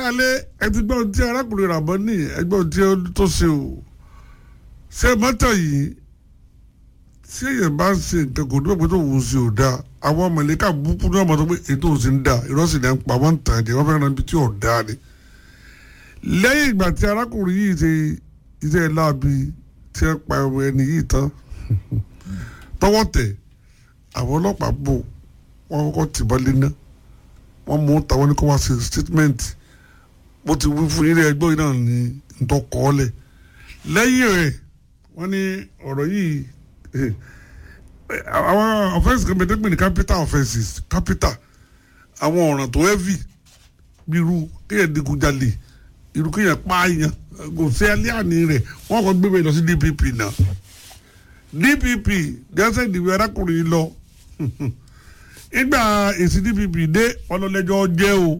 aráalé ẹtí gbọ́n tí arákùnrin ràbọ́ ní ẹgbọ́n tí ó tó ṣe o ṣé mọ́tò yìí tí èèyàn bá ń ṣe nǹkan kò ní pẹ́ tó wù ú sí ò dáa àwọn mọ̀lẹ́kà búkú ní ọmọ tó pé ètò òsì ń da ìrọ́sì ní ń pa wọ́n ń tàn jẹ́ wọ́n fẹ́ràn ibi tí ò dáa ni. lẹ́yìn ìgbà tí arákùnrin yìí ṣe iṣẹ́ láabi tí ẹ pa ẹ̀rọ ẹni yìí tán tọwọ́ tẹ̀ àwọn ọlọ́pàá bò wọ́n kọ́kọ́ tìbọn lé ná wọ́n mú tàwọn ní kó wá sí statement bó ti wí fún ilé ẹgbẹ́ yìí náà ní ntọ́kọ́ọ́lẹ̀ lẹ́yìn rẹ̀ wọ́n ní ọ̀rọ̀ yìí àwọn offence kan bẹ̀rẹ̀ pé ní capital offences capital àwọn ọ̀ràn tó heavy bí irú kéèyàn digunjalè irú kéèyàn pààyàn kò sí alẹ́ àní rẹ̀ wọ́n kọ́ gbé bẹ́ẹ̀ lọ sí DPP náà DPP dẹ́sẹ̀ ìdìbò arákùnrin yìí lọ ìgbà èsì DPP dé ọlọ́lẹ́jọ́ jẹ́ o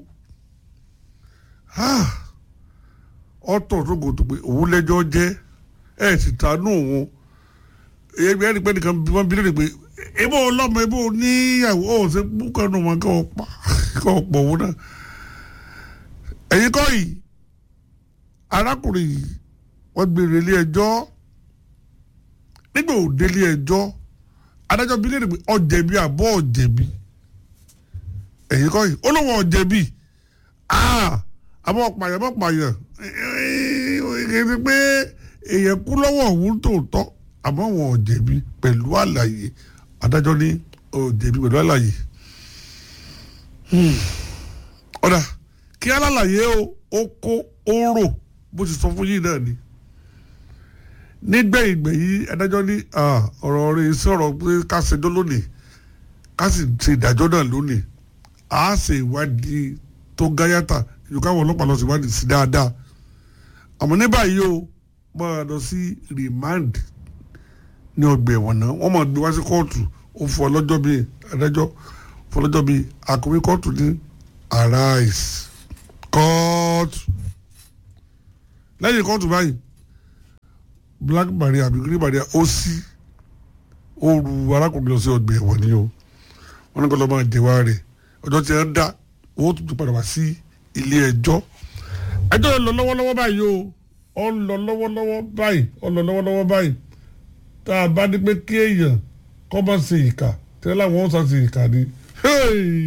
ọ̀tọ̀ tó gòtò pé òun lẹ́jọ́ jẹ́ ẹ̀ sì tánú òun ẹgbẹ́ ẹni pẹ́ nìkan bí wọ́n bí lónìí pé ebó ọlọ́mọ ebó níyàwó ó ṣe búkọ́ nù wọn kọ́ pa kọ́ pọ̀ òun náà ẹ̀yin kọ́ yìí arákùnrin yìí wọ́n gbé ilé ẹjọ́ nígbà òde ilé ẹjọ́ adájọ́ bí lónìí pé ọ̀jẹ̀bi àbọ̀ ọ̀jẹ̀bi ẹ̀yin kọ́ yìí ó lóun ọ̀jẹ̀bi àbọ̀ pààyàn bọ̀ pààyàn kì í ṣe pé èèyàn kú lọ́wọ́ òun tòótọ́ àmọ́ wọn ò jẹ̀bi pẹ̀lú àlàyé adájọ́ ní ò jẹ̀bi pẹ̀lú àlàyé. ọ̀dà kí alálàyé ó kó ó rò bó ti sọ fún yìí náà ni. nígbẹ̀yìngbẹ̀yìn adájọ́ ní ọ̀rọ̀ rẹ̀ sọ̀rọ̀ pé ká ṣẹjọ́ lónìí ká sì ṣe ìdájọ́ náà lónìí a ṣe ìwádìí tó gáyàtà yóò káwọn ọlọ́pàá lọ sí ìwádìí sí dáadáa àmọ́ ní báyìí o máa lọ sí remand ní ọgbà ẹ̀wọ̀n náà wọ́n máa gbé wá sí kóòtù ó fún ọlọ́jọ́ bíi adájọ́ fún ọlọ́jọ́ bíi akọ̀wé kóòtù ní arise kóòtù lẹ́yìn kóòtù báyìí black maria àbí green maria ó sí ó ru arákùnrin lọ sí ọgbà ẹ̀wọ̀n ni o wọ́n ní kó lọ́ máa jẹ̀wá rẹ̀ ọjọ́ tí wọ́n dá owó tuntun padà wá sí ilé ẹjọ́ ẹjọ́ lọ lọ́wọ́lọ́wọ́ báyìí o ó ń lọ lọ́wọ́lọ́wọ́ báyìí ó ń lọ lọ́wọ́lọ́wọ́ báyìí tá a bá ní pé kí èèyàn kọ́ bá ṣe ìkà tẹ́lẹ̀ àwọn ọ̀sán ṣe ìkà ni